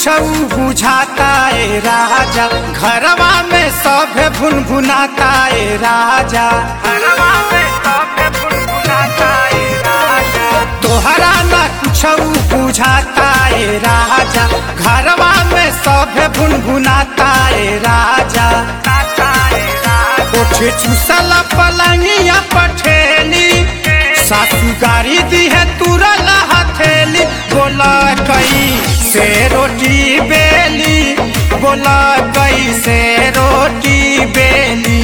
बुझाता ए राजा घरवा में सब भुन भुनाता ए राजा घरवा में सब भुन भुनाता ए राजा तोहरा ना कुछ बुझाता ए राजा घरवा में सब भुन भुनाता ए राजा कोठे चूसल पलंगिया पठेली सासू गाड़ी दी है तुरल हथेली बोला कई से रोटी बेली बोला कई से रोटी बेली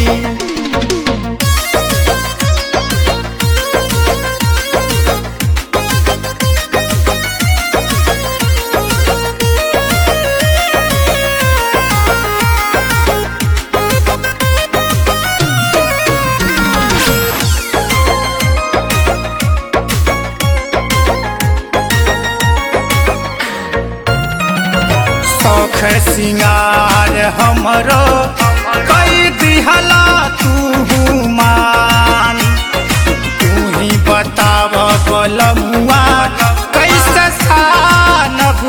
शौख सिंगार हमरो कई दिहला तू मान तू ही बताव बलमुआ कैसे सानब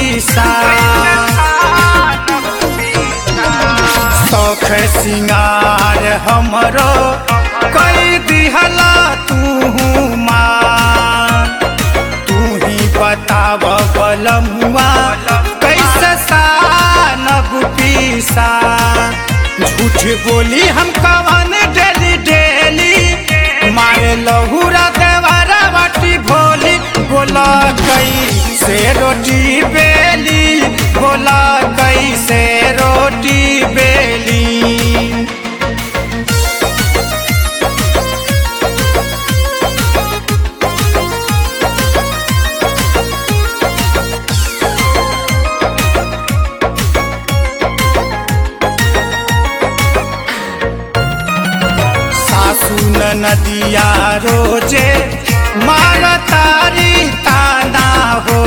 शौख सिंगार हमरो कई दिहला तू मान तू ही बताव बलमुआ कैसे सानब पीसा झूठ बोली हम कवन डेली डेली मारे लहूरा देवारा बाटी भोली बोला कई से रोटी बेली बोला कई से रोटी बेली सासू नदिया रोजे मार तारी ताना हो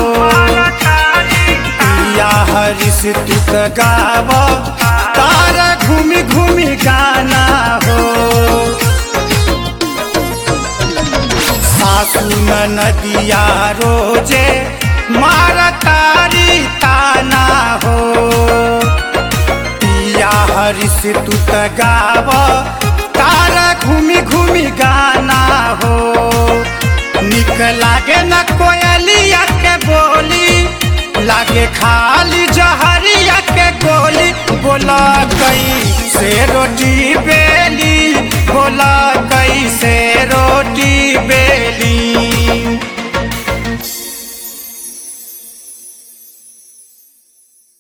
पिया हरिस तुक गाव तार घूमी घूमी गाना हो सासू नदिया रोजे मार तारी ताना हो पिया हरिस तू त गाव तारा घूमी घूमी गाना हो निक लागे न कोयलिया के बोली लागे खाली जहरिया के गोली बोला कई से रोटी